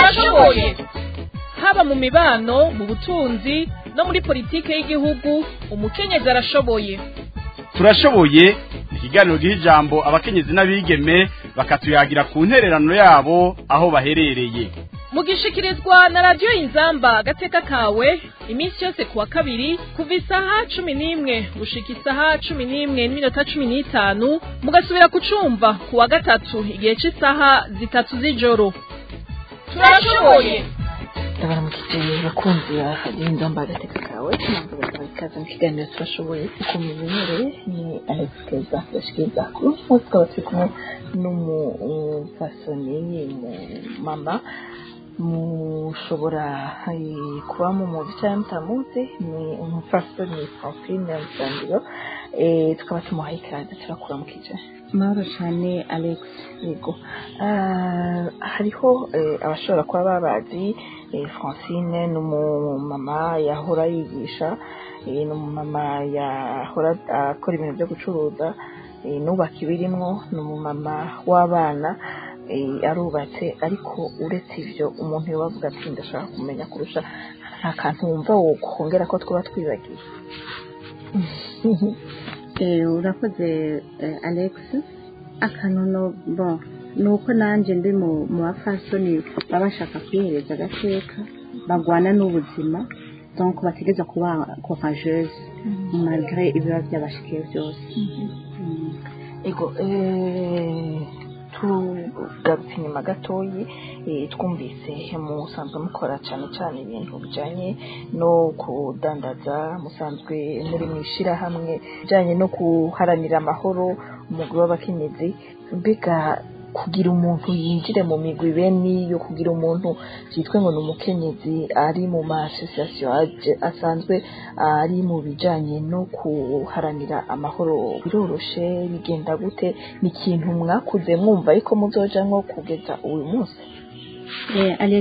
turashoboye haba mu mibano mu butunzi no muri politike y'igihugu umukenyezi arashoboye turashoboye ikiganiro giha ijambo abakenyezi n'abigeme bakatuyagira ku ntererano yabo aho baherereye mugishikirizwa na radiyo inzamba agateka kawe iminsi yose kuwa kabiri kuva isaha cumi n'imwe gushika isaha cumi n'imwe n'iminota cumi n'itanu mugasubira kucumva kuwa gatatu igihe cy'isaha zitatu z'ijoro turashoboye ndabaramukije bakunzi ba radiyo inzamba agateka kawe ntabwo bakaba ikaze mu kiganiro turashoboye uko mubimenyereye ni alex keza yashikiriza kuri uyu munsi tukaba turi kumwe n'umupasoni mama mushobora eh, kuba mumuzi cyangwa mutamuzi ni umupasoni francine musangiro eh, tukaba tumuhaye ikaze turakuramukije mahoro cyane alex yego Ah, hariho eh, abashobora kuba babazi eh, francine ni umumama yahora yigisha eh, ni umumama yahora akora ibintu byo gucuruza eh, nubaka ibirimwo ni umumama w'abana eh, arubatse ariko uretse ivyo umuntu yoba avuga ati ndashaka kumenya kurusha nta kantu wumva wokongera ko twaba twibagiwe Eh, urakoze eh, alex akantu no bon ni uko nanjye ndi mu mu bafasoni baba bashaka kwihereza agateka bagwana n'ubuzima donc bategeza kuba courageuse malgré ibiba byabashikiye byose Mm. ego eh, tugarutse inyuma gatoyi eh, twumvise musanzwe mukora cyane cyane ibintu bijyanye no kudandaza musanzwe muri mu ishyirahamwe bijyanye no guharanira amahoro umugwi w'abakenyezi mbega kugira umuntu yinjire mu migwi bene iyo kugira umuntu byitwe ngo ni umukenyezi ari mu ma association aje- asanzwe ari mu bijanye no kuharanira amahoro biroroshe bigenda gute ni ikintu mwakuze mwumva ariko muzoja nko kugeza uyu munsi Eh, alex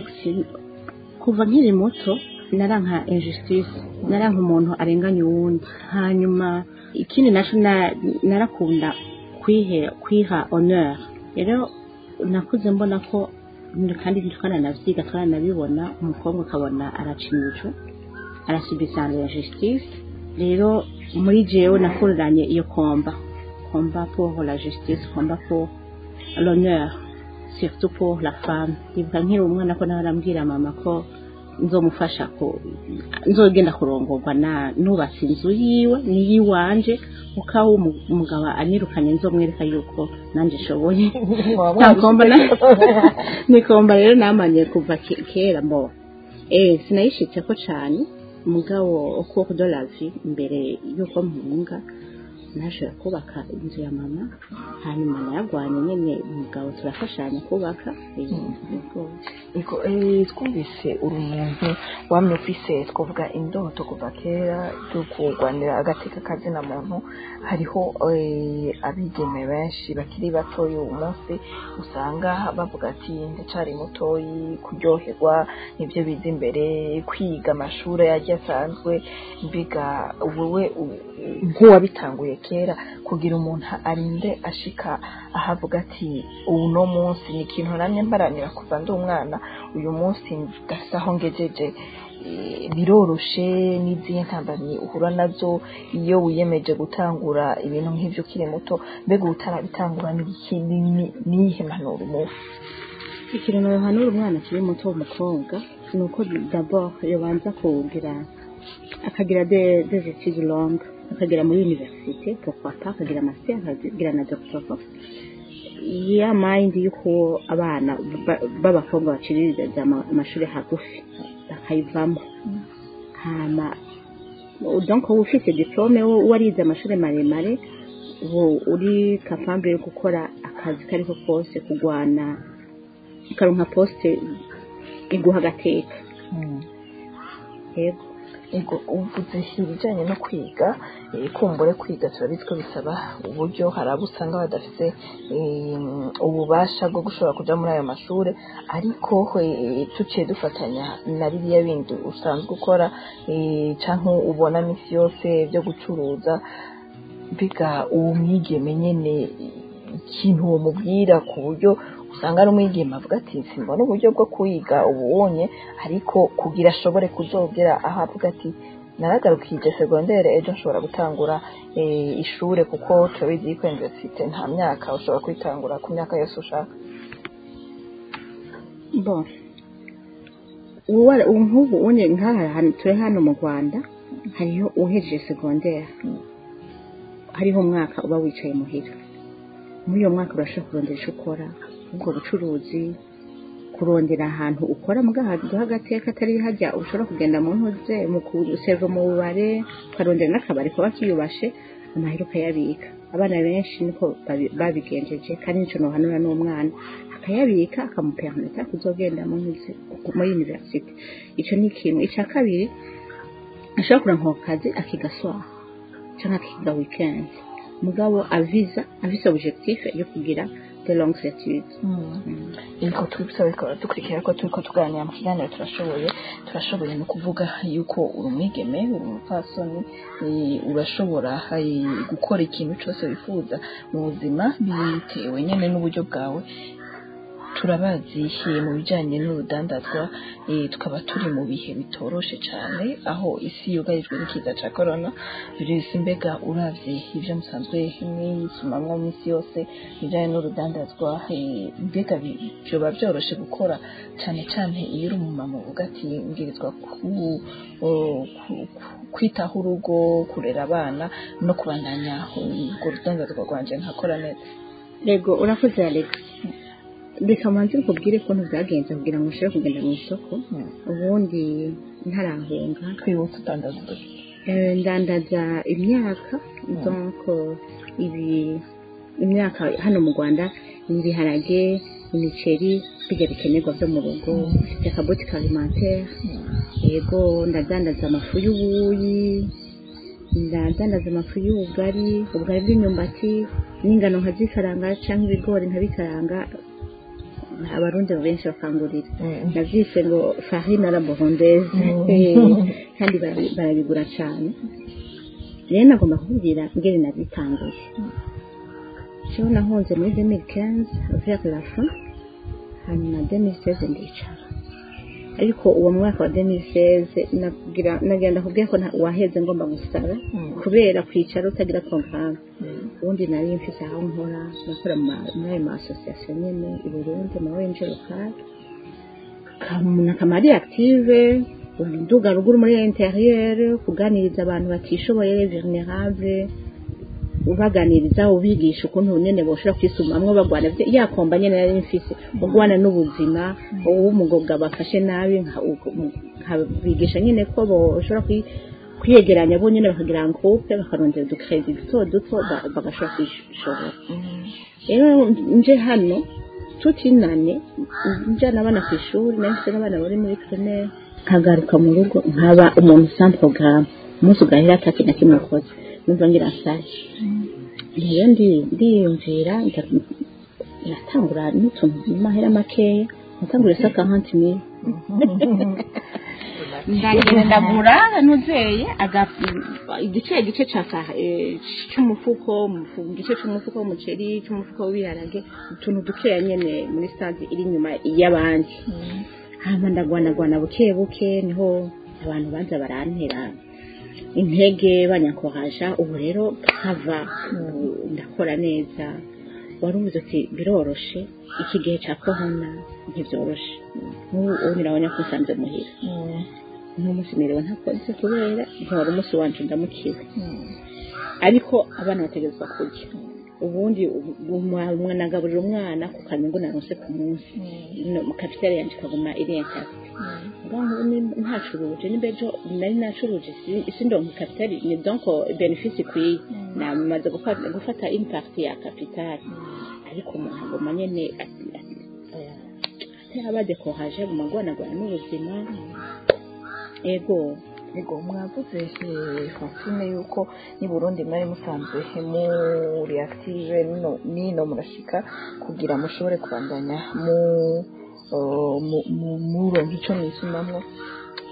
kuva nkiri muto naranka injustice naranka umuntu arenganya uwundi hanyuma ikindi naco na- narakunda kwihe kwiha honneur rero nakuze mbona ko kandi twananavyiga twananabibona umukobwa akabona aracinyijwe arasubisanga ya justice rero muri jewe nakururanye iyo komba komba pour la justice komba pour l'honneur surtout pour la femme ndibuka nkiri umwana ko nawe arambwira mama ko nzomufasha ko nzogenda kurongorwa na nubatse inzu yiwe niyiwanje uko aho umu- umugabo anyirukanye nzomwereka yuko nanjye nshoboye nakomba na- nikomba rero namanye kuva ke- kera mbo eh sinayishitse ko cyane umugabo ukuboko de la vie imbere yuko mpunga nashobora kubaka inzu ya mama hanyuma nayagwanye nyine umugabo turafashanya kubaka eh, nibwo. Ego, eh, twumvise uri umuntu wamye ufise twavuga indoto kuva kera yo kurwanira agateka kazina muntu hariho eh, abigeme benshi bakiri batoyi uyu munsi usanga bavuga ati ndacari mutoyi kuryoherwa nibyo biza imbere kwiga amashuri yagiye asanzwe mbiga wowe u- nk'uwabitanguye kera kugira umuntu arinde ashika ahavuga ati ubu no munsi ni ikintu namye mparanira kuva ndi umwana uyu munsi ndasa aho ngejeje Eh, biroroshe n'izihe ntambamyi uhura nazo iyo wiyemeje gutangura ibintu nk'ibyo ukiri muto mbega utarabitangura n'iki ni- niyihe mpanuro umuha ikintu nohanura umwana akiri muto w'umukobwa ni uko d'abord yobanza kugira akagira de- des études longues akagera muri université pourquoi pas akagira master akagira na doctorat ya mind y'uko abana ba- b'abakobwa baciririza ama- amashuri hagufi bakayivamo hama donc uba ufite diplome wo- warize amashuri maremare ubu uri capable yo gukora akazi kariko kose kugwana ukaronka poste iguha agateka yego ego uvuze ibijyanye no kwiga eh, kumbure kwiga turabizi ko bisaba uburyo hari abo usanga badafite eh, ububasha bwo gushobora kuja muri ayo mashuri ariko eh, tuciye dufatanya na biriya bindi usanzwe ukora eh, canke ubona misi yose byo gucuruza biga uwo mwigeme nyene ikintu wamubwira ku buryo usanga ari umwigeme avuga ati simbona uburyo bwo kwiga ububonye ariko kugira ashobore kuzogera aho avuga ati naragarukije segondere ejo nshobora gutangura eh, ishure kuko turabizi yuko universite nta myaka ushobora kwitangura ku myaka yose ushaka bon uwa ubu nk'ubu une nk'aha hantu turi hano mu rwanda hariho uhejeje segondere hariho umwaka uba wicaye muhira muri uyo mwaka urashobora kurondera icyo ukora ubwo bucuruzi kurondera ahantu ukora mu gahantu h'agateka atari hajya ushobora kugenda mu ntuze mu kuseva mu bubare ukarondera n'akabari kuba kiyubashe amahera ukayabika abana benshi niko babi- babigenjeje kandi nicyo nohanura n'umwana akayabika akamuperameta kuzogenda mu ntuze muri universite icyo ni kimwe icya kabiri ashobora kuranka ako kazi akiga swaha cyangwa akiga weekend mugabo aviza afise objectif yo kugira de longues études ariko twibutsa bikaba dukurikira ko turiko tuganira mu kiganiro turashoboye turashoboye no kuvuga yuko uri umwigeme uri umupfasoni eh, urashobora eh, gukora ikintu cyose wifuza mu buzima bitewe nyine n'uburyo bwawe turabazi eh, mu bijyanye n'urudandazwa eh, tukaba turi mu bihe bitoroshe cyane aho isi yugarijwe n'ikiza cya korona virusi mbega uravye ibyo musanzwe mwisumamwo minsi yose ibijyanye n'urudandazwa eh, mbega bi- byoba byoroshe gukora cyane cyane iyo uri umumama uvuga ati mbwirizwa ku- o- ku- ku- kwitaho urugo kurera abana no kubandanya urwo rudandazwa rwanje nkakora neza Yego urakoze Alex reka manze nkubwire ukuntu byagenze kugira ngo ushobore kugenda mu isoko ubundi ntarahunga twibutse utandaza uduce Eh, ndandaza imyaka donc ibi imyaka hano mu rwanda ni ibiharage imiceri bijya bikenerwa byo mu rugo akabotike alimentaire yego ndadandaza amafu y'ubuyi ndadandaza amafu y'ubugari ubugari bw'imyumbati n'ingano nkazikaranga cyangwa ibigori nkabikaranga abarundi benshi bakangurira nabyise ngo farine à la burundaise Eh, kandi barabi- barabigura cyane rero nagomba kubwira ngeri nabitanguye cyo nahunze muri 2015 vers la fin hanyuma 2016 ndicara ariko uwo mwaka wa 2016 nagira nagenda kubwira ko nta- waheze ngomba gusaba kubera kwicara utagira programme ubundi nari mfise aho nkora nakora mu ma- muri ayo ma association nyene i Burundi mu ONG local kamuna kamari active nduga ruguru muri interieur kuganiriza abantu batishoboye vulnerable ubaganiriza ubigisha ukuntu nyene boshobora kwisumamwo bagwana vye- ya komba nyene nari mfise ugwana n'ubuzima uw'umugobwa bafashe nabi nka- nkabigisha nyene ko boshobora kwi- kwiyegeranya bo nyene bakagira groupe bakarondera udukredi duto duto ba- bagashobora kwishobora rero nje hano tutinane njana abana ku ishuri nari mfite n'abana bari muri primaire nkagaruka mu rugo nkaba umuntu sans programme umunsi ugahera ata kintu na kimwe ukoze numva ngira nshaje rero ndi- ndiyumvira nda- natangura n'utuntu mu mahera makeya natangura isaka hanti mille ndagenda ndagura nuzeye aga- igice igice ca ka- eh, c'umufuko umufu- igice c'umufuko w'umuceri c'umufuko w'ibiharage utuntu dukeya nyene muri stade iri inyuma y'abandi hama ndagwanagwana buke buke niho abantu baza barantera intege banyakoraja ubu rero nkava ubu ndakora neza wari uvuze uti biroroshe iki gihe ca corona ntibyoroshe nk'ubu ubu nirabona ko nsanze muhira n'umunsi niriwe ntakoze kubera nkora umunsi wanje ndamukiwe ariko abana bategerezwa kurya ubundi umwana agaburira umwana ku kanyungu naronse ku munsi no mu kapitali yanje ikaguma iri intact ngaho ntacuruje nimbejo nari nacuruje si- sindonka kapitali ni donc benefice ikwiye namaze gufata gufata une partie ya kapitali ariko umuntu aguma nyene ati- ati- oya, ataba dekoraje aguma agwanagwana n'ubuzima ego Ego mwavuze eh, Francine yuko ni Burundi mwari musanzwe muri active nino nino murashika kugira mushobore kubandanya mu uh, mu- mu- muronka ico mwisumamwo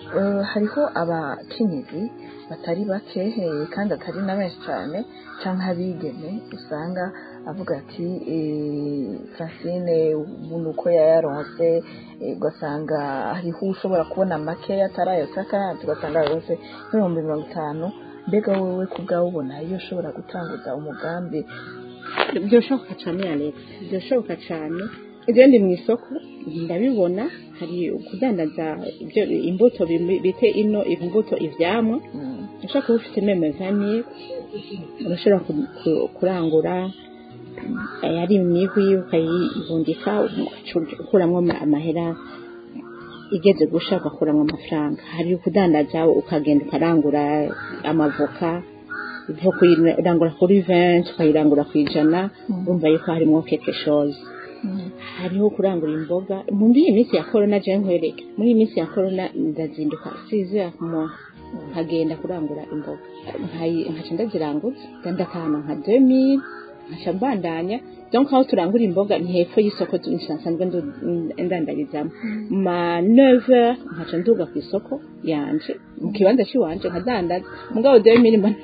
Eh, hariho abakenyezi batari bakeheye kandi atari na benshi cyane cyangwa abigeme usanga avuga ati eh, francine ubu ni uko yayaronse eh, ugasanga hariho ushobora kubona make atarayo kandi ugasanga yaronse nk'ibihumbi mirongo itanu mbega wowe ku bwawe ubona iyo ushobora gutanguza umugambi byoshoboka cyane alex byoshoboka cyane ibyo ndi mu isoko ndabibona hari kudandaza ibyo imbuto bimi- bite ino imbuto ivyamwa Mm, ushobora kuba ufite meme vani urashobora ku- ku- kurangura mm, ari imihwi ukayibundika ugacu- ukuramwo ama- amahera igeze gusha ugakuramwo amafaranga hari kudandaza ukagenda ukarangura amavoka ibyo kuyirangura kuri venti ukayirangura ku ijana urumva yuko harimo keke shozi mm, hariho kurangura imboga muri iyi minsi ya korona je nkwereke muri iyi minsi ya korona ndazinduka size mo nkagenda kurangura imboga Nkayi- nkaca ndaziranguza ndatahana nka 2000 nkaca mbandanya donc aho turangura imboga ni hepfo y'isoko tu- nsanzwe ndu- ndandarizamo ma 9 nkaca nduga ku isoko yanje mu kibanza ciwanje nkadandaza mugabo 2000 ma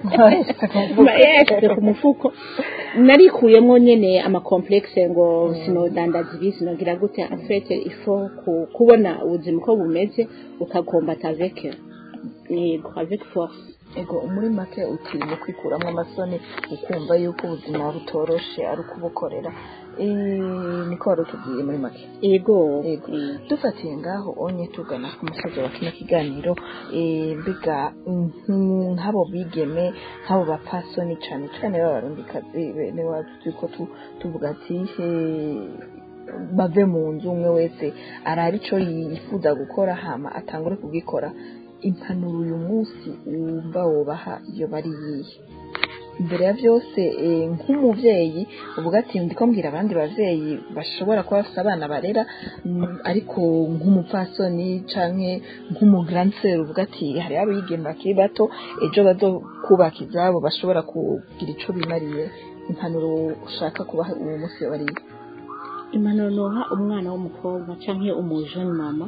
Ma- yashyize ku mufuko narikuyemo nyene amakomplexe ngo sinodandaza ibi sinogira gute afete ifo ku- kubona ubuzima uko bumeze ukakombata avec yego avec force ego muri make uti mu kwikuramo amasoni ukumva yuko ubuzima butoroshe ari ukubukorera Eh, niko wari utubwiye muri make yego Yego. dufatiye ngaho onye tugana ku musozi wa kino kiganiro eh, mbega mm, nk'abo bigeme nk'abo bapasoni cyane cyane b'abarundikazi bene wacu turiko tu- tuvuga ati eh, bave mu nzu umwe wese araba ico yifuza gukora hama atangure kugikora impanuro uyu munsi wumva wobaha iyo bari yihe imbere ya byose eh, nk'umuvyeyi uvuga ati ndiko mbwira abandi bavyeyi bashobora kuba bafite abana barera mm, ariko nk'umupfasoni canke nk'umugranseri uvuga ati hari abigeme bakiri bato ejo bazokubaka izabo bashobora kugira ico bimariye impanuro ushaka kubaha uwo munsi bariye impanuro noha umwana w'umukobwa canke umujene mama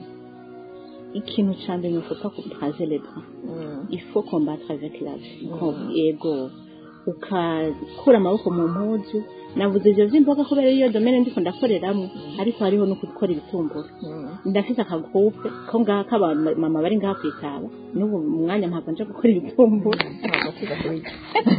ikintu ca mbere nufuta kubraze les bras Mm, il faut combattre avec la vie yego ukakura amaboko mu mpuzu navuze ivyo vy'imboga kubera iyo domene ndiko ndakoreramo ariko hariho no gukora ibitumbura mm, ndafise akagupe ko ngaha k'abantu mama bari ngaha kwitaba n'ubu mu mwanya mpava nja gukora ibitumbura ntabwo tuza kubica.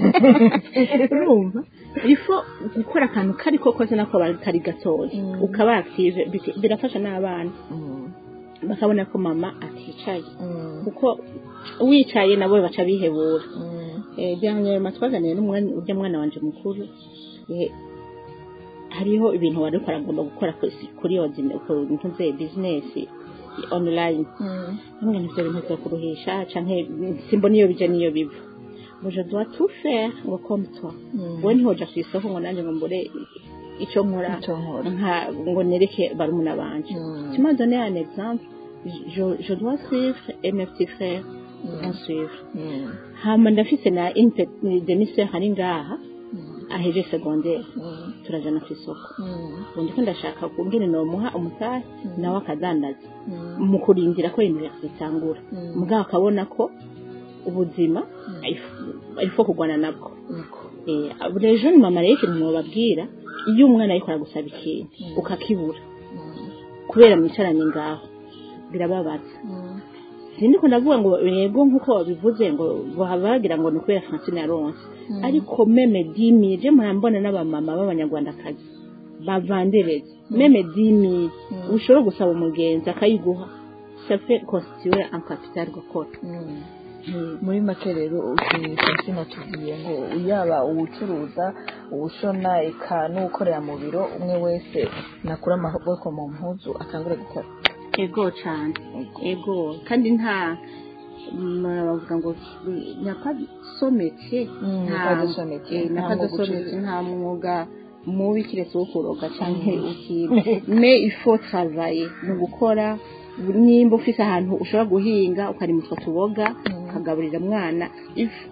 urumva ifo gukora akantu kari ko kose nako kari gatoya Mm. ukaba active biki- birafasha n'abana Mm, bakabona ko mama aticaye mm, kuko wicaye nabo baca bihebura mm, Eh, byanyuma twaganiriye n'umwana urya mwana wanje mukuru eh, hariho ibintu wari ukora agomba gukora ku- kuri ordine ku ntuze business online mm, hamwe n'ivyo bintu vyo kuruhisha canke simbona iyo bija niyo biva ngo je dois tout faire ngo comme toi mm. wowe ntihoja ku isoko ngo nanjye ngo mbure ico nkora Ico nkora. nka ngo nereke barumuna banje Mm. tu m'as donné un exemple je, je dois suivre et mes petits frères vont suivre Mm, hama ndafise na une petite demi-sœur ari ngaha mm, aheje secondaire mm, turajana ku isoko mm, ubu ndiko ndashaka kungene nomuha umutahe nawe akadandaza mm, mu kurindira ko universite itangura Mm. mugabo akabona ko ubuzima arifo kurwana nabwo niko. Eh, buri ejo ni mama rero ikintu mwababwira iyo umwana ariko aragusaba ikintu Mm. ukakibura Mm, kubera mwicaranye ngaho birababaza mm, sindiko ndavuga ngo yego nk'uko wabivuze ngo baba bagira ngo ni ukubera francine yaronse Mm. ariko meme dimi je murambona n'abamama b'abanyarwandakazi bavandereza meme dimi Mm. ushobora gusaba umugenzi akayiguha ça fait constituer un capital gukora mm. Mm. muri make rero francine atubwiye ngo yaba uwucuruza uwushona eka n'uwukorera mu biro umwe wese nakura amaboko mu mpuzu atangure gukora ego cyane ego kandi nta mm, bavuga ngo nyakasomeke Mm, nyakadasomeke, nta mwuga uciriritse. nta mwuga mubi kiretse wo kuroga cyangwa ukiba me ifo travaye ni ugukora nimba ufise ahantu ushobora guhinga ukarima utwo tuboga Mm. ukagaburira mwana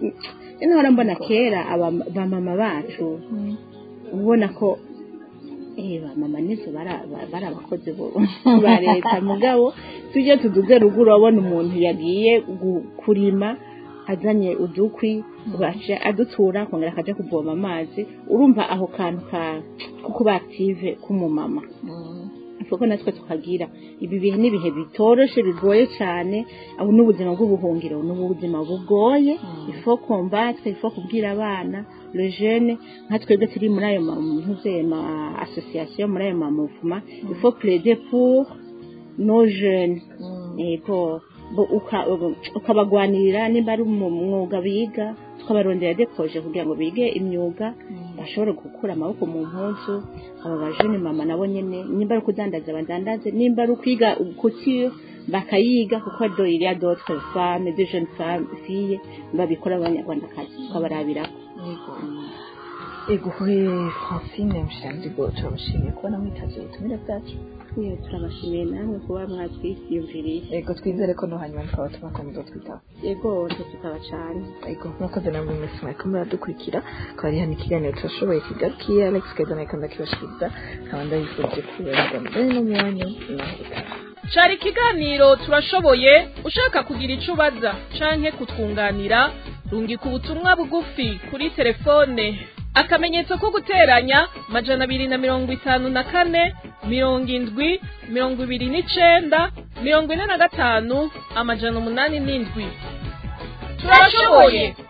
ino hora mbona kera aba- bamama bacu ubona ko Eh, ba mama nizo bara- ba- bari abakozi bo- ba leta mugabo tujye tuduze ruguru urabona umuntu yagiye gu- kurima azanye udukwi baje adutura akongera akaja kuvoma amazi urumva aho kantu ka ko kuba active k'umumama kuko natwe tukagira ibi bihe n'ibihe bitoroshe bigoye cyane aho n'ubuzima bw'ubuhungiro ni ubuzima bugoye ifo kombatwe ifo kubwira abana le jeune nka twebwe turi muri ayo mamuze ma association muri ayo mamuvuma ifo plaider pour nos jeunes yego bo- uka- ukabagwanirira nimba ari mu mwuga biga tukabarondera dekoje kugira ngo bige imyuga bashobore gukura amaboko mu mpuzu aba bajene mama nabo nyene nimba ari ukudandaza badandaze nimba ari ukwiga couture bakayiga kuko do il y a d'autres femmes de jeunes femmes filles babikora abanyarwandakazi tukabarabirako ego he francine mushiranzigo turabashimiye kubona mwitaje ubutumire bwacu Twe turabashimiye namwe kuba mwatwisiyumviriye ego twizere ko no hanyuma tukaba tubakomeza twitaho yego nje tukaba cane ego murakoze namwe mwese mwariko muradukurikira akaba ari hano ikiganiro turashoboye kigarukiye alex keza nawe kandi akibashikiriza nkaba ndabifurije kuberwa mbere no mu wanyu imahirwe cari ikiganiro turashoboye ushaka kugira ico ubaza canke kutwunganira rungika ubutumwa bugufi kuri telefone akamenyetso ko guteranya majana abiri na mirongo itanu na kane mirongo indwi mirongo ibiri n'icenda mirongo ine na gatanu amajana umunani n'indwi turashoboye